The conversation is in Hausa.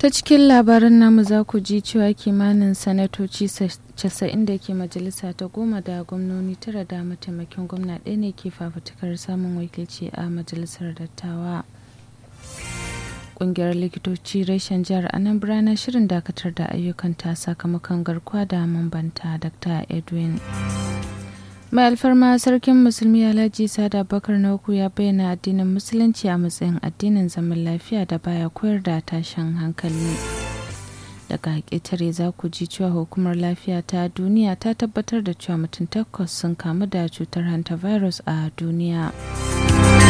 ta cikin labaran namu za ku ji cewa kimanin sanatoci 90 da ke majalisa ta goma da gwamnoni tara da mataimakin gwamna ɗaya ne ke fafutukar samun wakilci a majalisar dattawa ƙungiyar likitoci reshen jihar anambra na shirin dakatar da ayyukanta sakamakon garkuwa da mambanta dr edwin mai alfarma sarkin musulmi alhaji sada bakar na uku ya bayyana addinin musulunci a matsayin addinin zaman lafiya da baya koyar da tashin hankali daga ƙetare za ku ji cewa hukumar lafiya ta duniya ta tabbatar da cewa mutum takwas sun kamu da cutar hantavirus a duniya